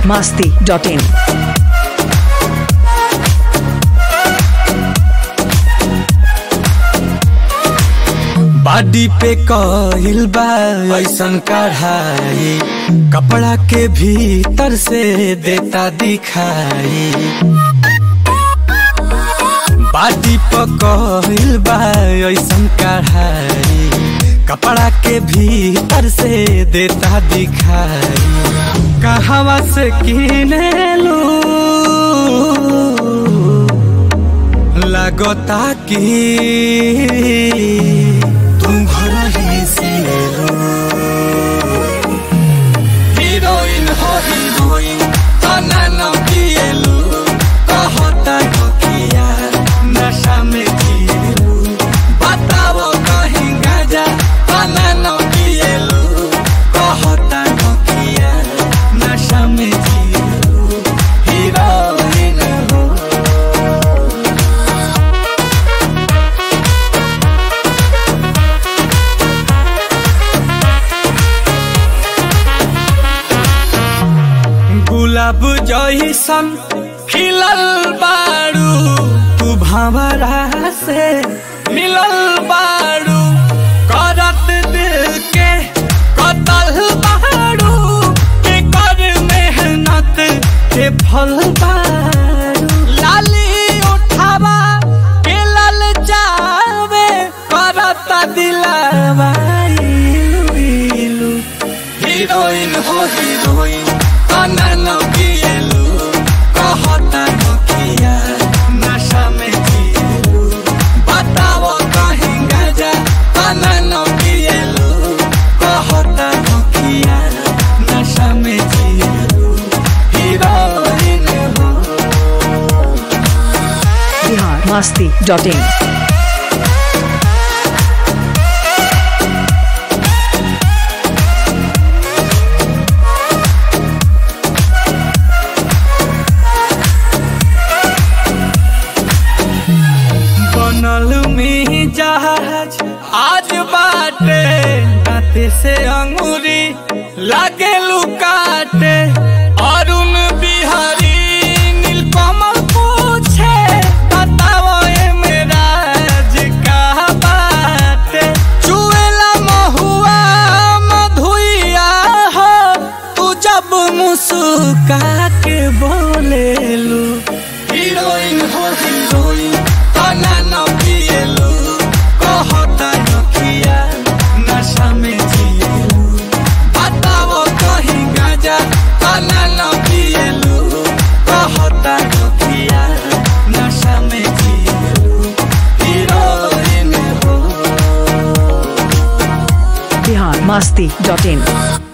masti.in. बाडी पे कहिल बा ऐसन कढ़ाई कपड़ा के भीतर से देता दिखाई बाडी पे कहिल बा ऐसन कढ़ाई कपड़ा के भीतर से देता दिखाई कहवा से किने लू लगता कि तुम घर ही से लो हीरोइन हो हीरोइन तना न किएलु कहता नकिया नशा में जिएलु बताओ कहीं गाजा तना न किएलु कहता नकिया नशा में जिएलु हीरोइन हो गुलाब जैसन खिलल बारू तू भंवरा से मिलल बारू करत दिल के कतल बारू के कर मेहनत के फल बारू लाली उठावा के लल जावे करत दिलावा इलू इलू हीरोइन हो हीरोइन तना न किएलु कहता नकिया नशा में जिएलु बताओ कहीं गाजा तना न किएलु कहता नकिया नशा में जिएलु हीरोइन हो Bihar masti.in. बनल में जहाज आज बाटे दाते से अंगूरी लागे लुकाटे अरुण बिहारी नीलकमल पूछे बताओ ए मेरा का बाटे चुएला महुआ मधुइया हो तू जब मुस्का के बोलेलू हीरोइन हो हीरोइन तना न पिएलु कहता नकिया नशा में जिएलु बताओ कहीं गाजा तना न पिएलु कहता नकिया नशा में जिएलु हीरोइन हो Bihar masti.in.